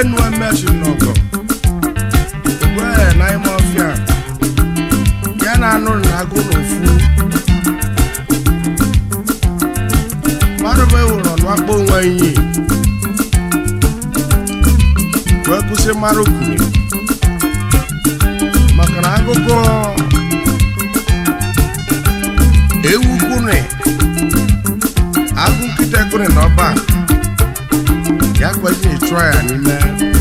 enu emechi n'ọgọ ogwe na ime ọfịa ya na anụ na agụ n'ofu mmadụ bụ ewuru ọnụ akpọ onwe iyi wee kwụsị mmadụ kwuru maka na akụkọ ewu kwune agụ nkịta kwune n'ọba ya kwesị ịchụọ ya n'ime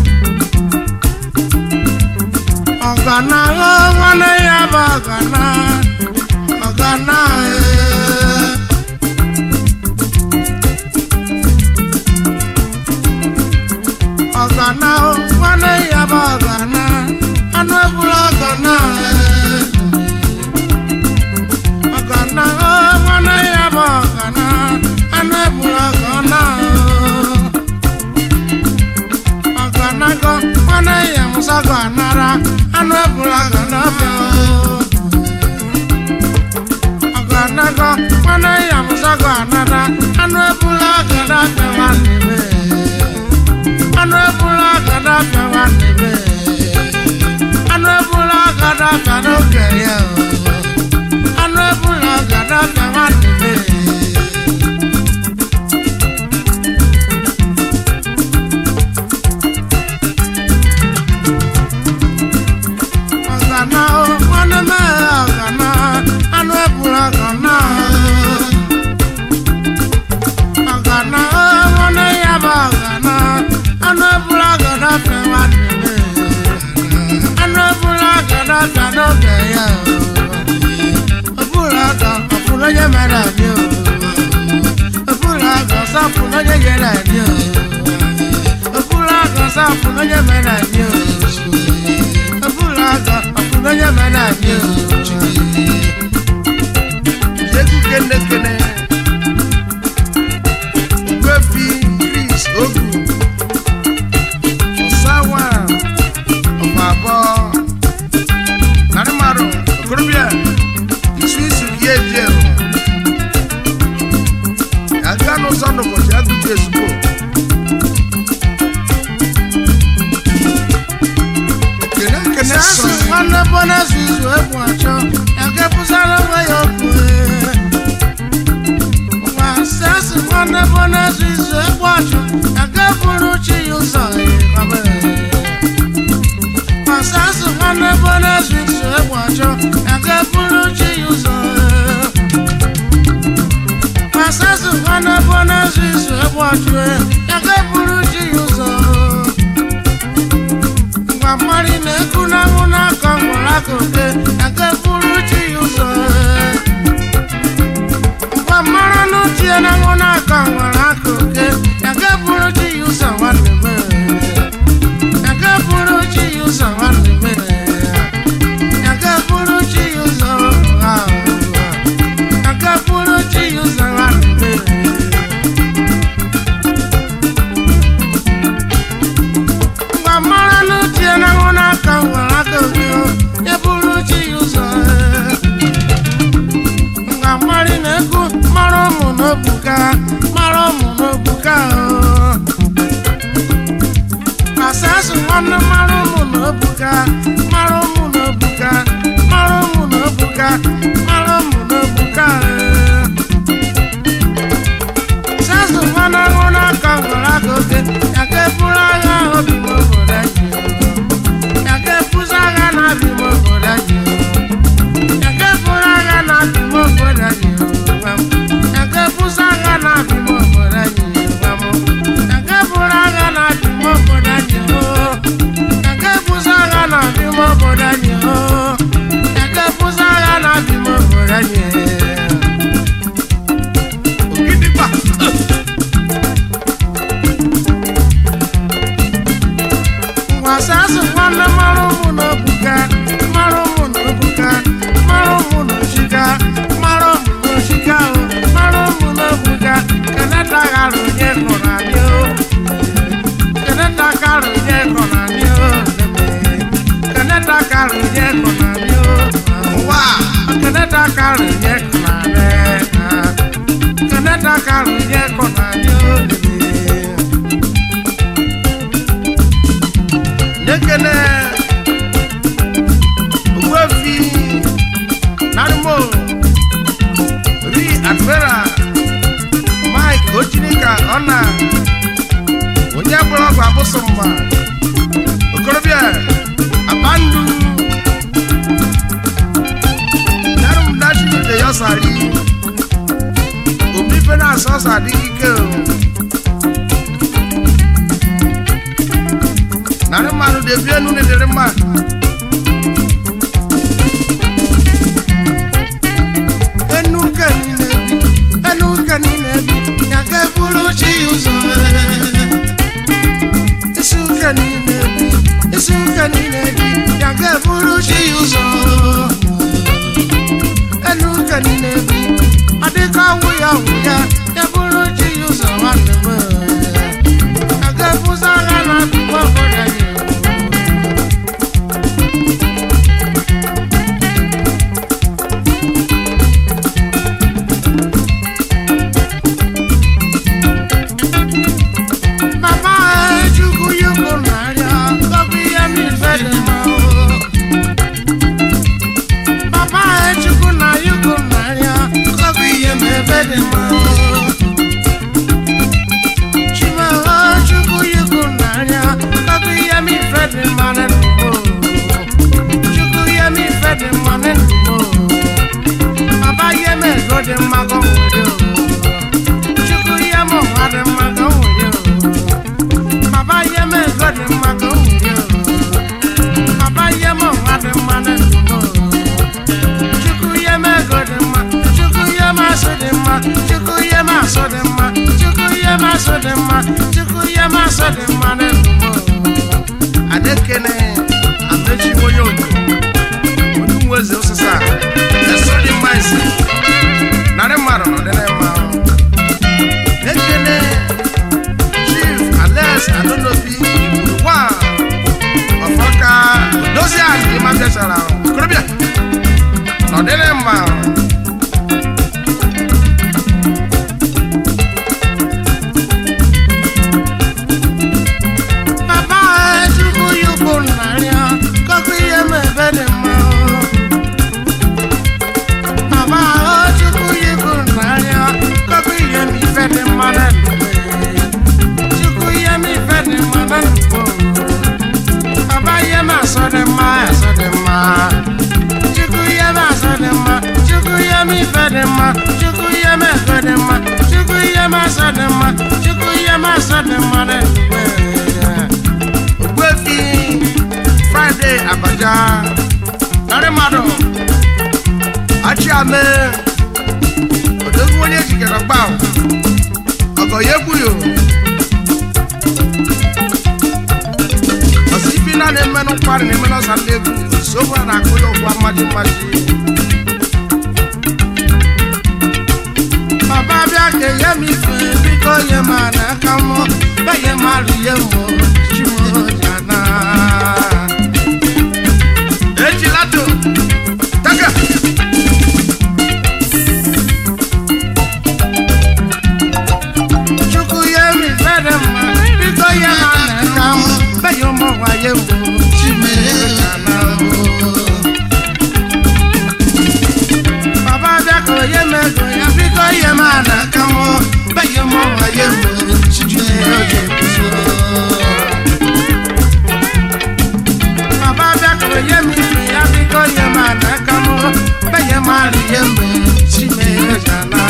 ọgana nwanne ya bụ ọgana ọgana ee. ọgana nwanne ya bụ ọgana anụ ebula ọgana ee. ọgana nwanne ya bụ ọgana anụ ebula ọgana ee. ọganago nwanne ya musago anara anụ ebula ọgana bịa oo. ọganago nwanne ya musago anara anụ ebula ọgana bịa nwanne m ee. anụ ebula agada bịa nwanne m ee. anụ ebula agada bịa n'oge ya oo. anụ ebula agada bịa nwanne m ee. ọgana o nwanne m ee, ọgana anụ ebula ọgana oo. ọgana o nwanne ya bụ ọgana anụ ebula ọgana bịa nwanne m ee. anụ ebula ọgana bịa n'oge ya oo. Ebula ọgọ ọfụrụ onye mere anyị oo. Ebula ọgọ ọsọfụrụ onye nyere anyị oo. Ebula ọgọ ọsọfụrụ onye mere anyị oo. Ebula ọgọ ọfụrụ onye mere anyị oo. Egwu kene kene. Gwefi Chris Ogu. Ọsawa ọmọ abọ. Narị mmadụ okorobịa isu isu ya eji ewu. Aga n'ụzọ n'ụbọchị agụji ezugbo. Kene kene Sasụ sọ. nwanne bonus izu egwu achọ ya ga-ebuzara onwe ya okwu ee. Nwa sasụ nwanne bonus izu egwu achọ ya ga-eburu chi ya ụzọ ee, baba ee. Nwa sasụ nwanne bonus izu egwu achọ ya ga-eburu chi ya ụzọ ee. Nwa sasụ nwanne bonus izu egwu achọ ee, ya ga-eburu chi ya ụzọ ee. Ngwa mmari na-ekwu n'anwụ n'aka nwere aka oke aka buru chi ya ụzọ ngwa mmara n'uchie n'anwụ n'aka nwere aka oke aka buru chi ya ụzọ nwanne m aka buru chi ya ụzọ nwanne m aka buru chi ya ụzọ aka buru chi ya ụzọ nwanne m Ngwa mara n'uche na nwụ n'aka nwere aka gị o, ya bụrụ chi ya ụzọ ee. Ngwa mari na-ekwu mara ụmụ n'obuka mara ụmụ n'obuka o. Asasụ nwanne mara ụmụ n'obuka mara ụmụ n'obuka mara ụmụ n'obuka mara ụmụ n'obuka ee. Sasụ nwanne nwụ n'aka nwere aka oke ya ka eburu agha obi m obodo anyị ya ka ebuzi agha na-abị m obodo anyị ya ka eburu agha na-abị m obodo anyị gwa m. ya ka ebuzi agha na-abị m obodo anyị gwa m. ya ka eburu agha na-abị m obodo anyị oo. ya ka ebuzi agha na-abị m obodo anyị oo. ya ka ebuzi agha na-abị m obodo ka ọ na onye gbara ọgwụ abụsụ mma okorobịa abandu yarum dashi de yosari obi fe na asọ ọsọ adịghị ike o narị mmadụ na-ebi enu na-edere mmadụ enu ka niile bi enu ka niile bi ya ga bụrụ chi ụzọ isi ụka niile bi isi ụka niile bi ya ga bụrụ chi ụzọ enu ka niile bi ọ dịka ọnwụ ya ọnwụ ya ya bụrụ chi ụzọ nwanne m ya ga bụza agha na akụkọ obodo anyị Mama Chukwu yuko narịa ọbụ ihe m ife dị mma o. Papa Chukwu na yuko narịa ọbụ ihe m ebe dị mma o. Chimaho Chukwu yuko narịa ọbụ ihe m ife dị mma na ndụ m o. Chukwu ihe m ife dị mma na ndụ m o. Papa ihe m ego dị mma ka o nwere o. Chukwu ihe m ụwa dị mma ka o nwere o. Papa ihe m ego dị mma ka o nwere o. Papa ihe m ụwa dị mma na ndụ m o. Chukwu ihe m ego dị mma. Chukwu ihe m asụ dị mma. Chukwu ihe m asụ dị mma. Chukwu ihe m asụ dị mma. Chukwu ihe m asụ dị mma na ndụ m o. adekene amechi onye onyo onye nwe eze osisa eso dị mma isi narị mmadụ nọ dị mma ekene chief alex adonobi igburu nwa ọfọka dozie ala ịma bịachara okorobịa nọ dị mma Papa Chukwu yuko narịa kọkụ ihe m ebe dị mma o. Papa Chukwu yuko narịa kọkụ ihe m ife dị mma na ndụ m. Chukwu ihe m ife dị mma na ndụ m. Papa ihe m asọ dị mma asọ dị mma. Chukwu ihe m asọ dị mma. Chukwu ihe m ife dị mma. Chukwu ihe m ego dị mma. Chukwu ihe m asọ dị mma. Chukwu ihe m asọ dị mma na ndụ m. ogbuefi fraịde abaja narị mmadụ achiame odogwu onye jikere gbaw ọgọ ya egbuyo ọsọ ibi na na-emenụ nkwari na emenụ ọsa ndị egwu sobu na akụ ya ụgwa mmaji mmaji Baba bịa ka enye m ife biko nye m n'aka m benye m arụye m chimojana ejilato taka chukwu nye m ife dị mma biko nye m n'aka m benye ụmụ nwaye m chimojana Baba bịa ka onye m ego ya biko nye m n'aka m benye ụmụ nwaye m chimojana Baba bịa ka onye m ife ya biko nye m n'aka m benye m arụye m chimojana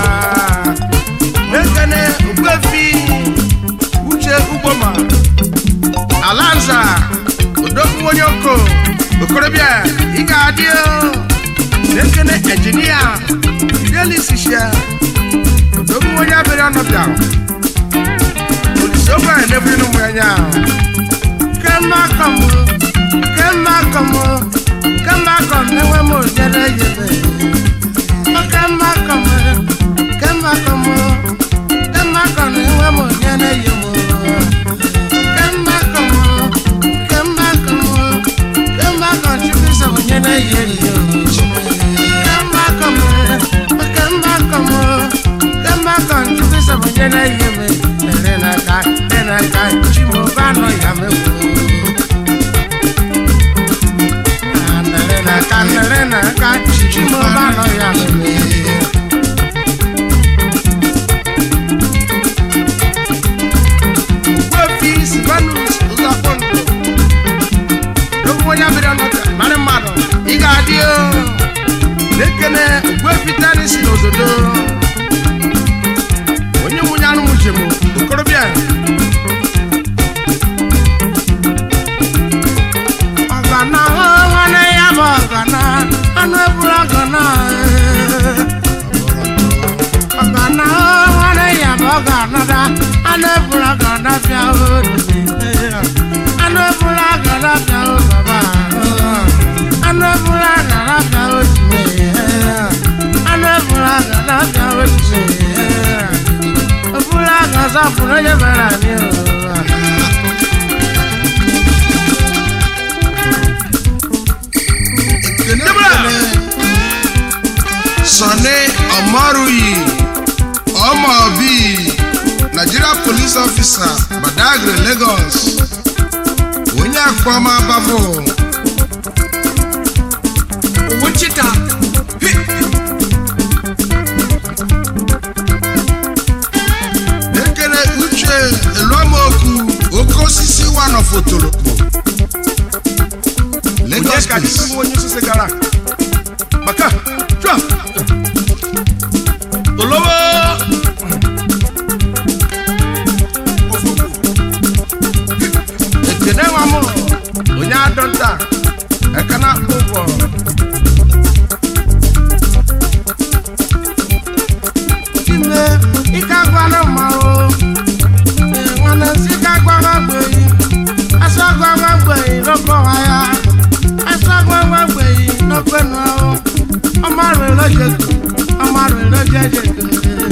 ekene ogbuefi uche ugboma alanza odogwu onye oko okorobịa ị ga-adị o. ekene injinia fidelisisia odogwu onye abịrị ọnọbịa olise ogbe na-ebiri n'ụmụ anya Kemba como, kemba como, kemba como, newe mo jere yebe. O kemba como, kemba como, kemba como, newe mo jere yemo. Kemba como, kemba como, kemba como, chupi sa mo jere yeye. Kemba como, kemba como, kemba como, chupi sa mo jere yebe. Nena ka, nena ka, chimo bano ya me wo. Kanere na ka chimo bano ya me wo. na-ekene ogbuefitani si n'ododo onye nwunye anụ njem okorobịa ọgana nwanne ya bụ ọgana anụ ebula ọgana ọgana nwanne ya bụ ọgana da anụ ebula ọgana bịa odubi anụ ebula ọgana bịa baba anụ ebula ọgana bịa odubi anụ ebula ọgana bịa odubi ebula ọgana zọpụrụ onye mere anyị o ekene ekene sọni ọmọrụyi ọmọbi nigeria police officer badagry lagos onye akpọma bafo wichita ekele uche eluamoku oke osisi wanọfotolokpo lagos ka police dịtụ onye osisi gara maka chua olowo ekene nwa m onye adọnta ekene akpụ ụgwọ ime ike agwana mmanwụ nwanne nsị ike agwagwa gbeyi asa agwagwa gbeyi n'okọwa ya asa agwagwa gbeyi n'okwenu ahụ ọmarụ elojeko ọmarụ elojejeko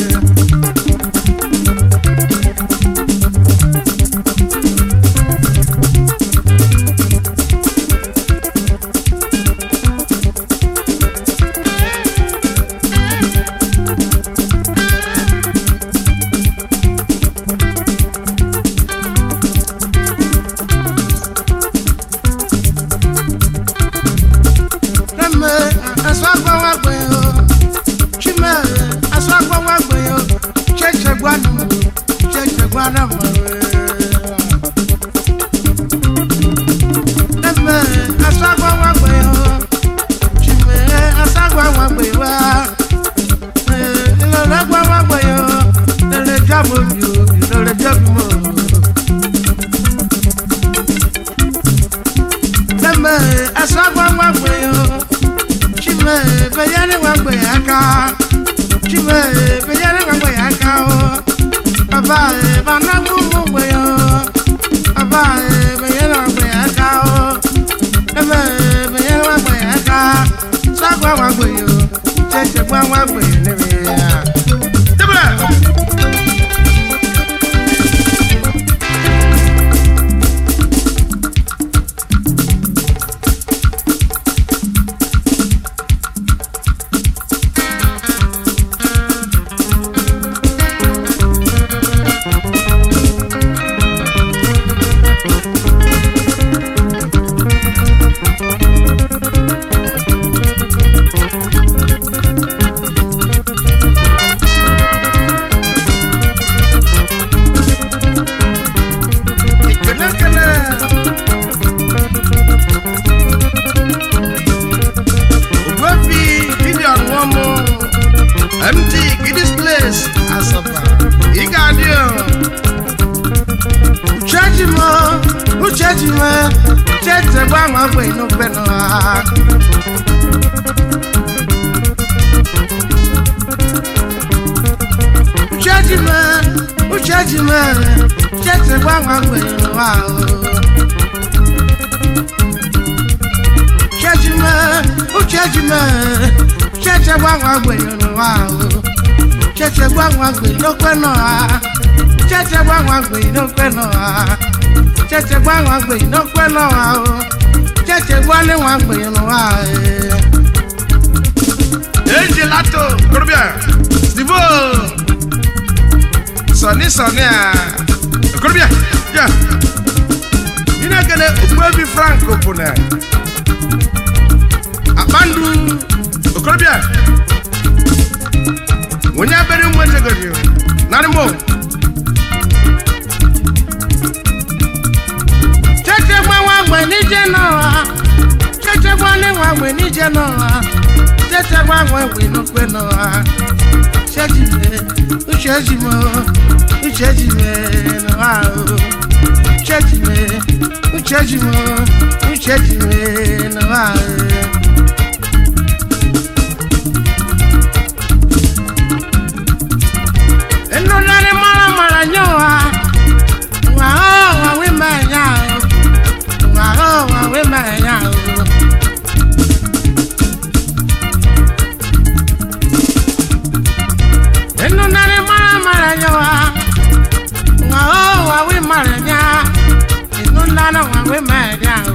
Lemme, aso agbawa gbeyo. Chime, aso agbawa gbeyo. Cheche gwanu, cheche gwana mwe. Lemme, aso agbawa gbeyo. Chime, aso agbawa gbeyo. Ilole agbawa gbeyo. Lele jabo mi o, ilole jabo mo. Lemme, aso agbawa gbeyo. Chime, beyane wangbe aka. Chime, beyane wangbe aka o. Baba, e bana gumu gbe yo. Baba, e beyane wangbe aka o. Ebe, beyane wangbe aka. Sagwa wangbe yo. Cheche gwa wangbe yo nebe ya. debere ekene ekene ogbuefi gideon nwomo mt gidis place asaba ị ga-adị o Uchechi mo, uchechi mo. Cheche gwa wangbe no beno ha. Uchechi mo, uchechi mo. Cheche gwa wangbe no ha. Uchechi mo, uchechi mo. Cheche gwa wangbe no ha. Cheche gwa wangbe no kweno ha. Cheche gwa wangbe no kweno ha. Cheche gwa wangbe no kweno ha. Cheche gwa le wangbe no ha. eji lato okorobịa stivo sọni sọni a okorobịa ya ị na-ekele ogbuefi frank opuna akpandu okorobịa onye abere ụmụ echegodi narị mo Cheche gwa wangbe nije no ha. Cheche gwa le wangbe nije no ha. cheche gbanwe we n'okwe n'ụwa chejime uchejime uchejime n'ụwa o uchejime uchejime uchejime n'ụwa o Enulari mara mara nyowa Wa ho wa we ma nya o Wa ho wa we ma nya o Enulari mara mara nyowa Wa ho wa we ma nya Enulari wa we ma nya o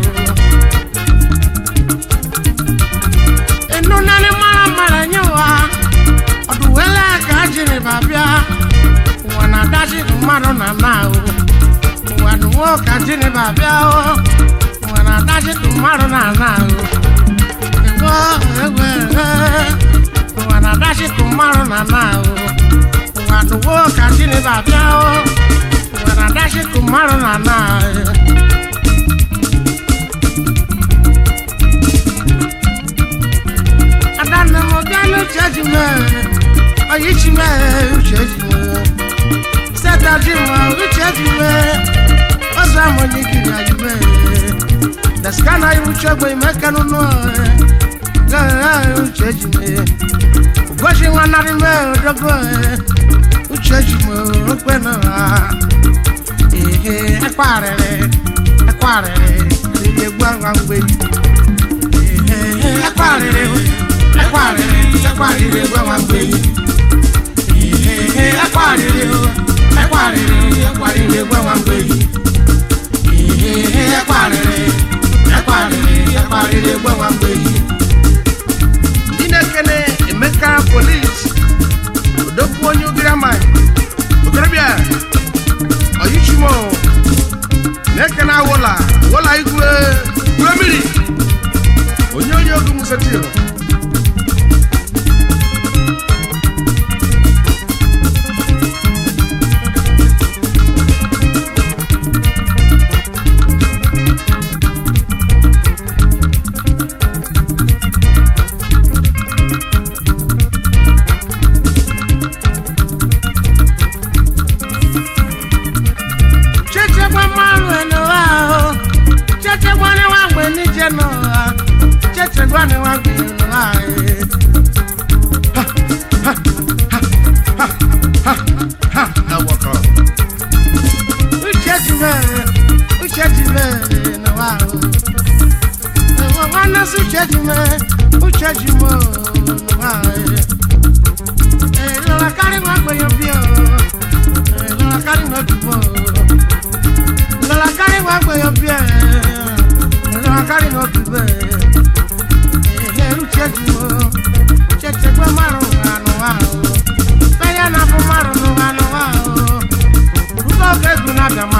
Enulari mara mara nyowa Ọdụwele ka jiri babịa ụwa na-adachi mmadụ na na o ụwa nụwo ka jiri babịa o ụwa na-adachi mmadụ na na o ego ego ego ụwa na-adachi mmadụ na na o ụwa nụwo ka jiri babịa o ụwa na-adachi mmadụ na na o adanne m bịa n'uche ji mee oyichi mee uche ji mee seta ji mee uche ji mee ọzọ amụnye kiri anyị mee daskana iru chegbe ime kenụnụ uche ji mee ugochi nwanarị mee odogo uche ji mee okpe na ehe ekwarịrị ekwarịrị riri egwu agwa mgbe ehe ekwarịrị ekwarịrị ekwarịrị egwu agwa mgbe ehe ekwarịrị ekwarịrị ekwarịrị egwu agwa mgbe ehe ekwarịrị ekwarịrị ekwarịrị egwu agwa mgbe ndị na-ekene emeka polis odokwu onye ugirama okorobịa oyichimo na-ekene awola wola igwe gwe mmiri onye onye ogu musetio chechekwa mmanụ n'ụwa ahụ chechekwa n'ịwa mgbe n'ije n'ụwa chechekwa n'ịwa mgbe n'ụwa ahụ awọkọ uche ji mere uche ji mere n'ụwa ahụ enwe nwanne si uche ji mere uche ji mere n'ụwa ahụ ee lọla karị nwa mgbenye bi o ee lọla karị nwa obibo lọla karị nwa mgbenye bi e lọla karị nwa obibo ee uche ji mere uche chekwa mmadụ n'ụwa n'ụwa ahụ fẹ́yẹ́ náà fún márùn-ún wa lọ́wọ́ o. Rúbọ̀ gẹ́gùn náà bẹ̀